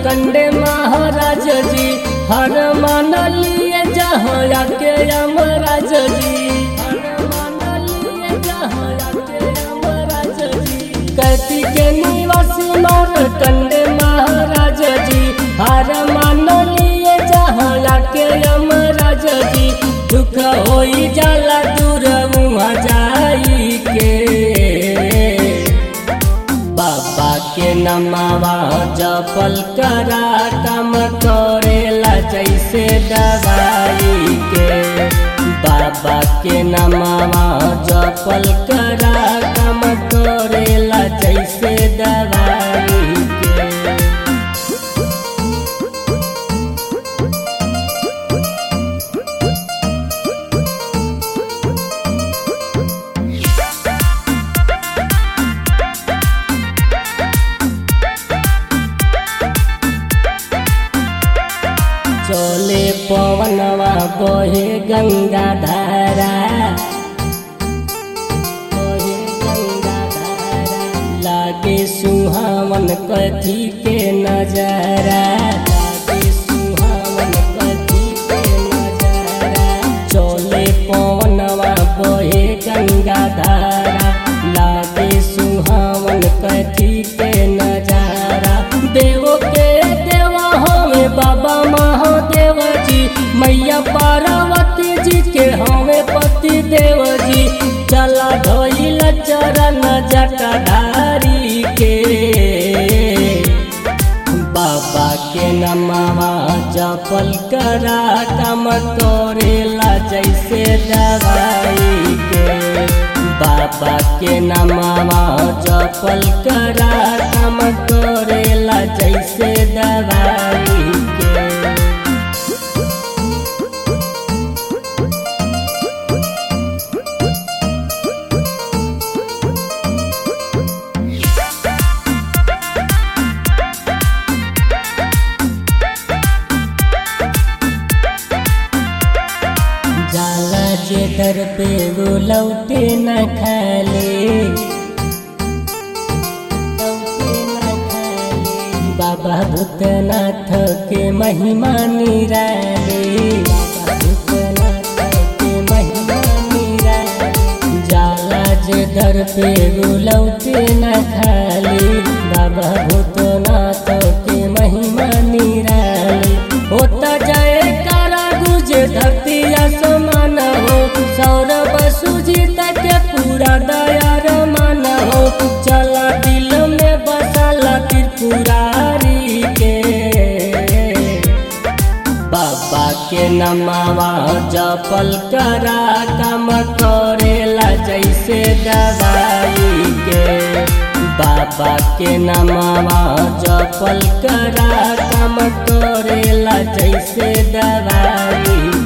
मारकंडे महाराज जी हर मान लिए जहाँ के यमराज जी हर मान लिए जहाँ के यमराज जी कैती के निवासी मारकंडे महाराज जी हर मान लिए जहाँ के यमराज जी दुख होई जाला दूर मुँह जाई के बाबा के नमावा जपल करा काम करेला जैसे दवाई के बाबा के नमावा जपल करा काम करेला जैसे दवाई के चले पवनवा बहे गंगा धारा बहे गंगा धारा लागे सुहावन कथी के नजारा लागे सुहावन कथी के नजारा चले पवनवा बहे गंगा धारा लागे सुहावन कथी के नजारा देवो के देवा हमें बाबा महादेव जी मैया पार्वती जी के हमें पति देव जी चला धोइल चरण जटाधारी के बाबा के नमावा जपल करा काम करेला जैसे दवाई के बाबा के नमावा जपल करा काम करेला जैसे दवाई के जाला जे दर पे वो लौटे न खाले लौटे न खाले बाबा भूतनाथ के महिमा निराले बाबा भूतनाथ के महिमा निराले जाला जे दर पे वो लौटे न खाले बाबा भूतनाथ के महिमा निराले होता जाए कारा गुजे धरती आसमान हो सौरभ सुजीत के पूरा दयार मान हो चला दिल में बसाला त्रिपुरारी के बाबा के नमावा जपल करा काम करेला जैसे दवाई के बाबा के नमावा जपल करा काम करेला जैसे दवाई